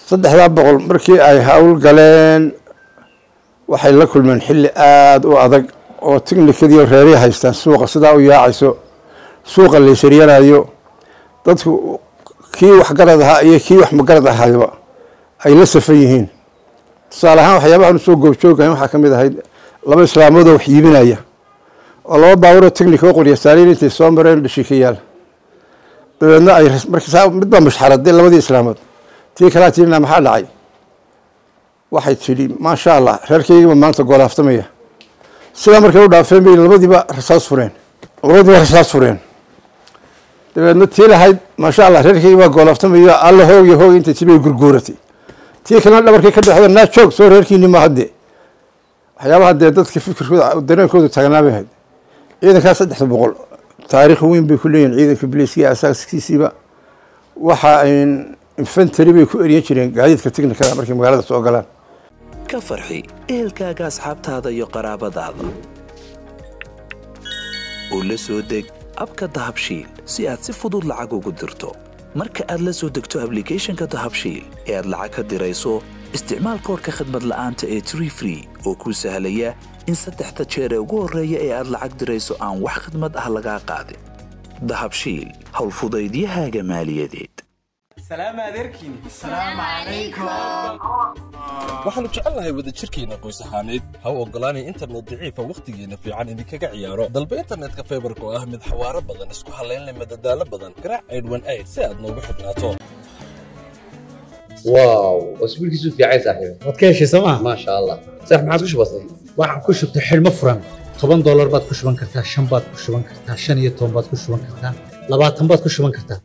saddexdaa boqol markii ay hawl galeen waxay la kulmeen xilli aada u adag oo tignikadii reeray haystaan suuqa sidaa u yaacayso suuqa laysaryanaayo dadku kii waxgarad ahaa iyo kii wax magarad ahayba ay la safan yihiin tusaale ahaan waxyaabahan usoo goobjoogayn waxaa ka mid ahayd laba islaamoodoo wax iibinaya oo laba baaburoo technica oo qorya saaliin intay soo mareen dhashikayaal dabeedna ay markaa midbaa mushxaraday labadii islaamood tii kalaa tirina maxaa dhacay waxay tidhi maasha allah reerkaygiiba maanta goolaaftamaya sidaa markay u dhaafeen bay labadiiba rasaas fureen labadiiba rasaas fureen dabeedna tii lahayd maasha allah reerkaygi baa goolaaftamaya alla hoog iyo hoog intay tibay gurguuratay tii kalena dhabarkay ka dhexda naa joog soo reerkiini ma hadde waxyaabaha dee dadka fikirkooda dareenkooda taagnaabay ahayd ciidankaa saddexda boqol taariikh weyn bay ku leeyihin ciidanka biliiskiya asaaskiisiiba waxa ayn infantary bay ku eryan jireen gaadiidka tignikada markay magaalada soo galaan ka farxi ehelkaaga asxaabtaada iyo qaraabadaada oo la soo deg abka dahabshiil si aad si fudud lacag ugu dirto marka aad la soo degto ablicathonka dahabshiil ee aad lacag ka dirayso isticmaal koorka khadmad la'aanta ee tree free oo kuu sahlaya in saddexda jeer ee ugu horreeya ee aad lacag dirayso aan wax khidmad ah lagaa qaadin dahabshiil howlfudaydiyahaaga maaliyadeed waxaannu jecelnahay wadajirkeenna qoys ahaaneed ha u oggolaanay internet daciifa wakhtigeenna fiican idinkaga ciyaaro dalba internetka faybarka oo ah mid xawaaro badan isku hallaynle madadaalo badan garaac aydhwan ayd si aad noogu xidhnaato واو اسبوع كيسو في عايز صاحبي waad ka heshay sooma ما شاء الله صح ما عادش بسيط waxaan ku shubtay xidhmo furan toban doolar baad ku shuban kartaa shan baad ku shuban kartaa shan iyo toban baad ku shuban kartaa labaatan baad ku shuban kartaa